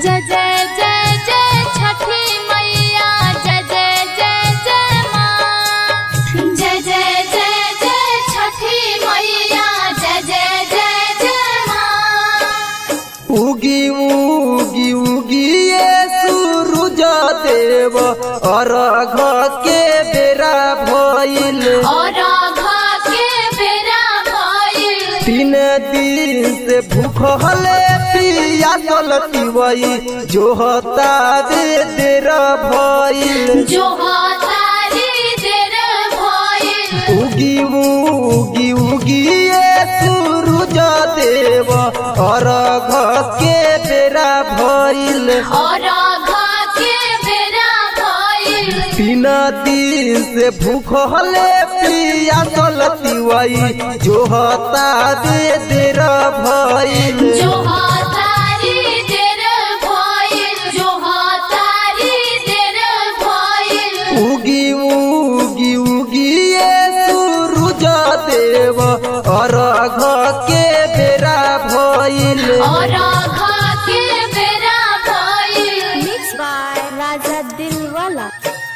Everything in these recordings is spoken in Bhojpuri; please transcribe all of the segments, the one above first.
जय जय जय जय छठी मैया जय जय जय जय माँ जय जय जय जय छठी मैया जय जय जय जय माँ उगी उगी उगी ये सूरज देव अर्घ के बेरा भइल और आघा के बेरा भइल तीन दिन से भूखले पिया चलती वही जो होता दे देर भइल जो तारी देर भइल उगी उगी उगी ये सूरज देव अर्घ के बेरा भइल और आघा के बेरा भइल तीन दिन से भूखले पिया चलती वही जो होता दे देर भइल जो तारी देर भइल जो तारी देर भइल उगी उगी उगी ये सूरज देव अर्घ के बेरा भइल और आघा के बेरा भइल मिक्स बाय राजा दिलवाला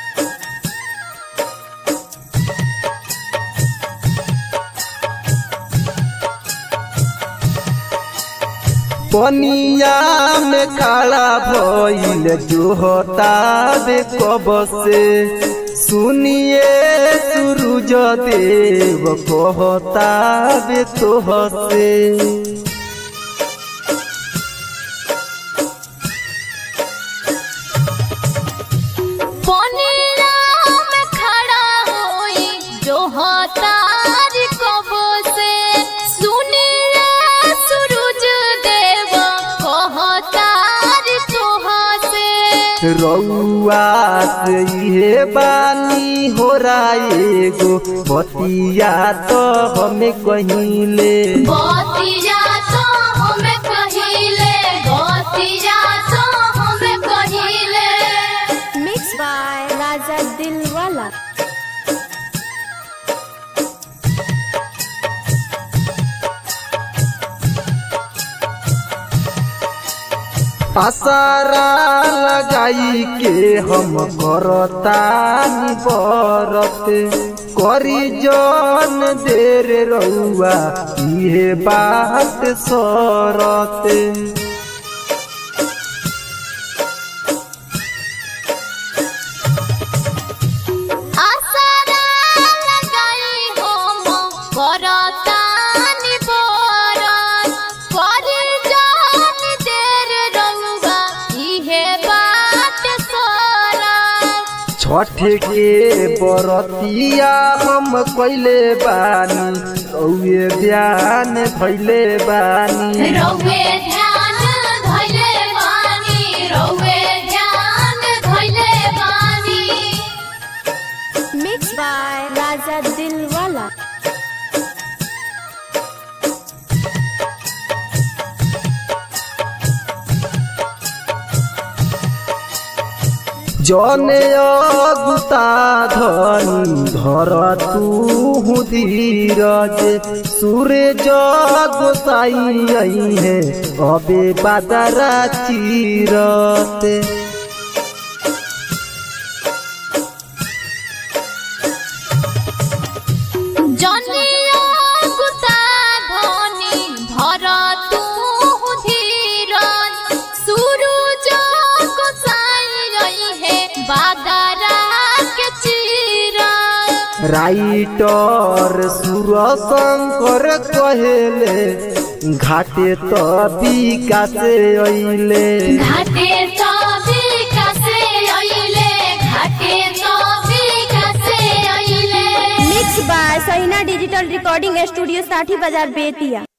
पनिया में काला भइल जो होता बे कब से सुनिए सूरज देव कहता बे तोह से पनिया में खड़ा होई जो तारी कब से सुनिए सूरज देव कहतार तोह से रउआ से इहे बानी हो एगो बतिया तो हमें कहिले बतिया तो हमें कहिले बतिया तो हमें कहिले मिक्स बाय राजा दिलवाला आसारा लगाई के हम करतानी बरत करी जन देर रउआ इहे बात सरत आसारा लगाई हम करतानी बरत करी जान देर रउआ इहे बात सरत छठ के बरतिया हम कैले बानी रउए ध्यान भैले बानी रउए ध्यान धैले बानी रउए ध्यान धैले बानी मिक्स बाय राजा दिलवाला जने अगुता धन धर तू धीरज सूरज गोसाई है अबे बादरा चीरत जनिया गुता धनी धर तू धीरज सूरज गोसाई रही है बादरा के चीरज राइटर सुर शंकर कहेले घाटे तो विकासे अइले घाटे तो विकासे अइले घाटे तो विकासे अइले मिक्स बाय सहीना डिजिटल रिकॉर्डिंग स्टूडियो साठी बाजार बेतिया